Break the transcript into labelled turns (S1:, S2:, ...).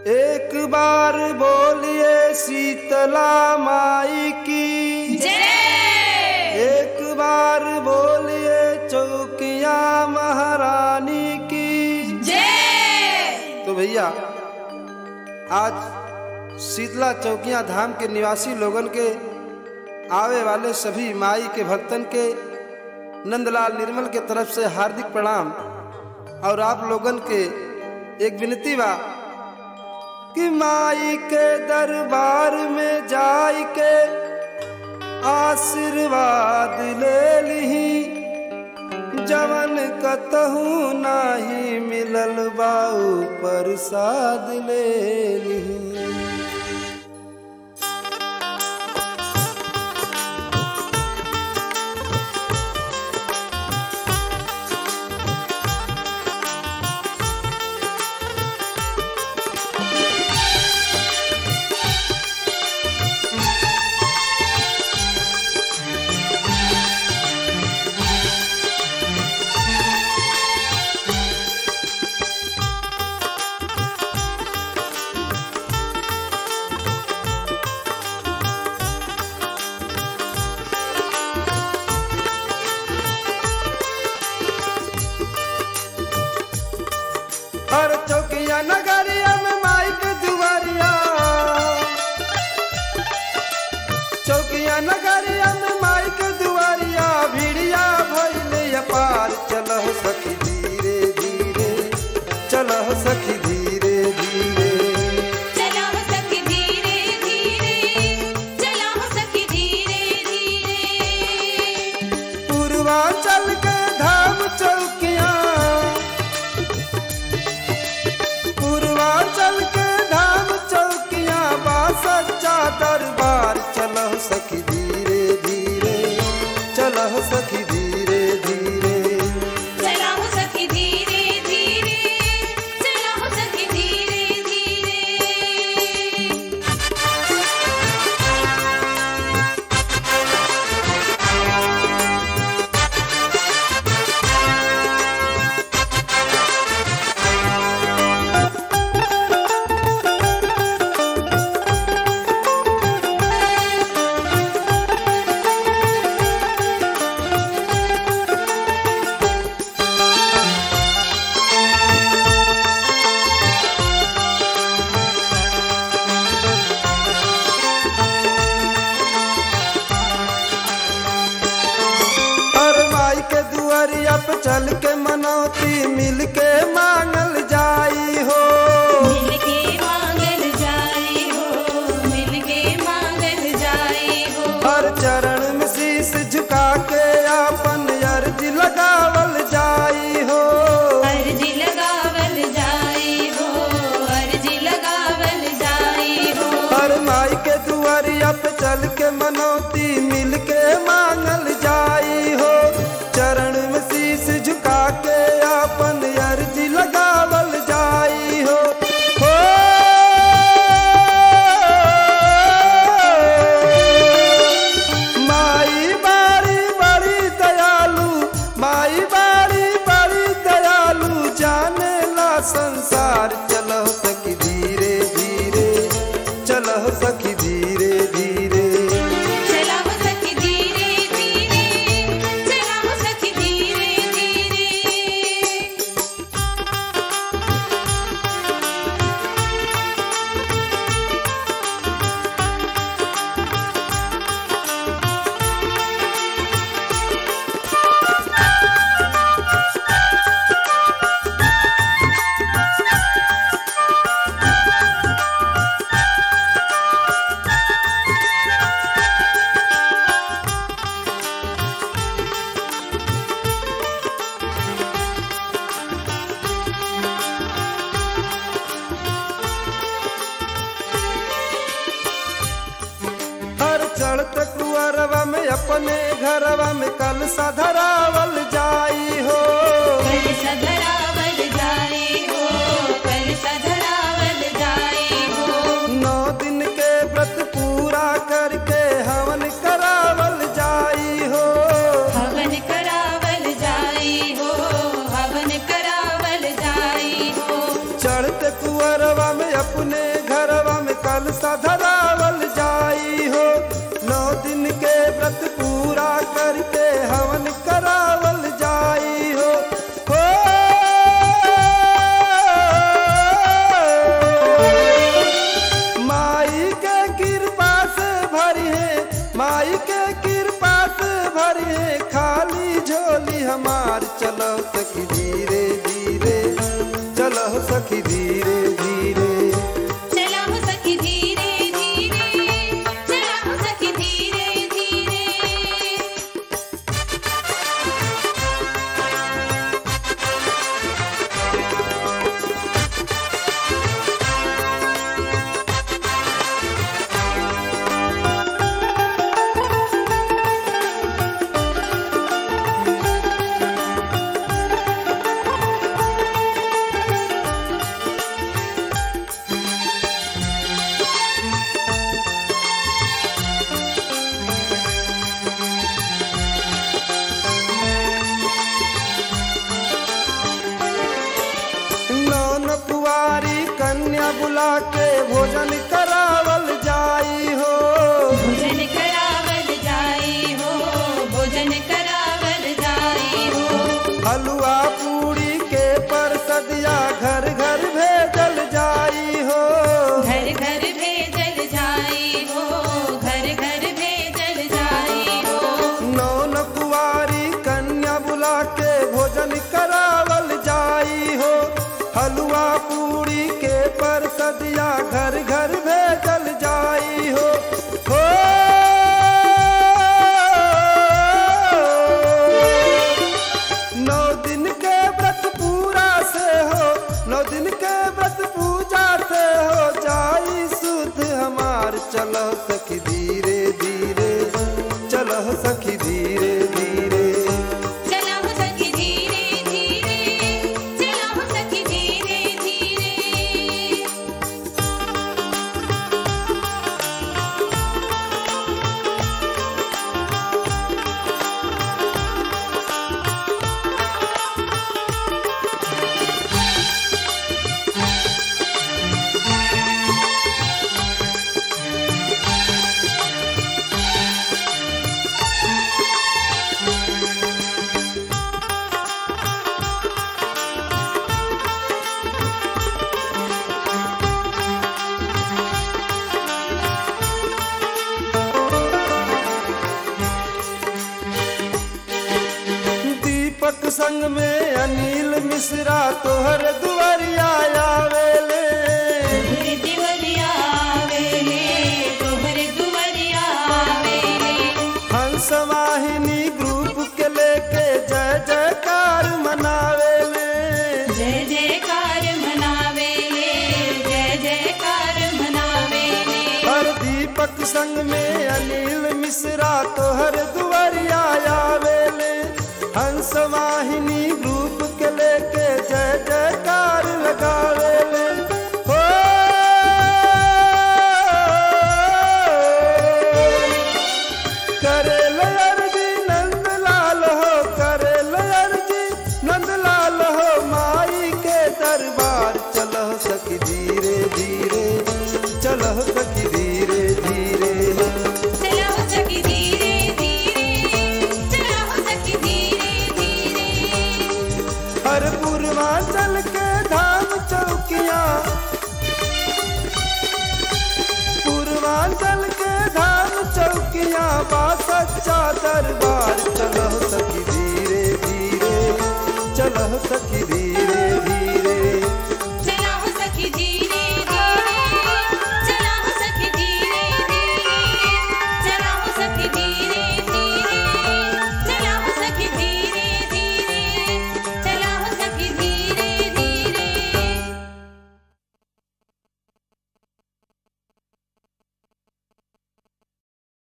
S1: एक बार बोलिए शीतला माई की
S2: जय
S1: एक बार बोलिए चौकिया महारानी की
S2: जय
S1: तो भैया आज शीतला चौकिया धाम के निवासी लोगन के आवे वाले सभी माई के भक्तन के नंदलाल निर्मल के तरफ से हार्दिक प्रणाम और आप लोगन के एक विनती बा कि माई के दरबार में जाई के आशीर्वाद ले ली जवन कतहू नाही मिलल बाऊ प्रसाद ले ली हर चौकिया नगरिया में माई के दुआरिया चौकिया नगरिया में माई के दुआरिया भिड़िया भइले अपार चलह सखी धीरे धीरे चलह सखी धीरे धीरे
S2: चला हो सखी धीरे धीरे चला हो सखी धीरे धीरे
S1: पूर्वांचल के धाम चौकिया पूर्वांचल के धाम चौकिया बा सच्चा दरबार चलह सखी धीरे धीरे चलह सखी धीरे धीरे
S2: चला हो सखी धीरे धीरे चला हो सखी धीरे धीरे
S1: हर माई के दुआरिया पे चल के मनौती मिल के मांगल जाई हो
S2: मिलके मांगल जाए हो मिलके मांगल जाए हो
S1: हर चरण में शीश झुका के अपन अर्ज लगावल जाई हो
S2: अर्जी लगावल जाए हो अर्जी लगावल जाए हो
S1: हर माई के दुआरिया पे चल के मनौती मिल के मांगल जाई हो चरण में शीश झुका के अपन अर्ज लगावल जाई हो हो माई बारी बड़ी दयालु माई बारी बड़ी दयालु जाने ला संसार चलो सखी धीरे धीरे चलो सखी धीरे धीरे
S2: चला हो सखी धीरे धीरे चला हो सखी धीरे धीरे
S1: हर चढ़त कुअरवा में अपने घरवा में कल धरावल जाई हो
S2: कल सधरावल जाए हो कल सधरावल जाए हो
S1: नौ दिन के व्रत पूरा करके हवन करावल जाई हो
S2: हवन करावल जाए हो हवन करावल जाए हो
S1: चढ़ते कुअरवा में अपने अपने घरवा में कल धरावल जाई हो नौ दिन के व्रत पूरा करके हवन करावल जाई हो हो माई के कृपा से भरी है माई के कृपा से भरी है खाली झोली हमार चलो सखी धीरे धीरे चलो सखी धीरे धीरे
S2: चला हो सखी धीरे धीरे चला हो सखी धीरे धीरे
S1: नौन कुवारी कन्या बुला के भोजन करावल जाई हो
S2: भोजन करावल जाई हो भोजन करावल जाई हो
S1: हलवा पूड़ी के परसदिया घर घर भेजल जाई हो
S2: घर घर भेजल जाई हो घर घर भेजल जाई हो
S1: नौन कुवारी कन्या बुला के भोजन करावल जाई हो हलवा पूड़ी के परसदिया घर घर भेजल जाई हो हो नौ दिन के व्रत पूरा से हो नौ दिन के व्रत पूजा से हो जाई शुद्ध हमार चलो सखी धीरे धीरे चलो सखी धीरे धीरे
S2: चला हो सखी धीरे धीरे चला हो सखी धीरे धीरे
S1: दीपक संग में अनिल मिश्रा तोहर दुआरिया आवेले
S2: तोहरे दिवरिया आवेले तोहरे दुवरिया आवेले
S1: हंस वाहिनी ग्रुप के लेके जय जयकार मनावेले
S2: जय जयकार मनावेले जय जयकार मनावेले
S1: हर दीपक संग में अनिल मिश्रा तोहर दुआरिया आवेले हंस वाहिनी ग्रुप के लेके जय जयकार लगावेले हो करे अर्जी नंदलाल हो करे अर्जी नंदलाल हो माई के दरबार चलो सखी धीरे धीरे चलो सखी धीरे धीरे
S2: चला हो सखी धीरे धीरे चला हो सखी धीरे धीरे
S1: हर पूर्वांचल के धाम चौकिया पूर्वांचल के धाम चौकिया बा सच्चा दरबार चलो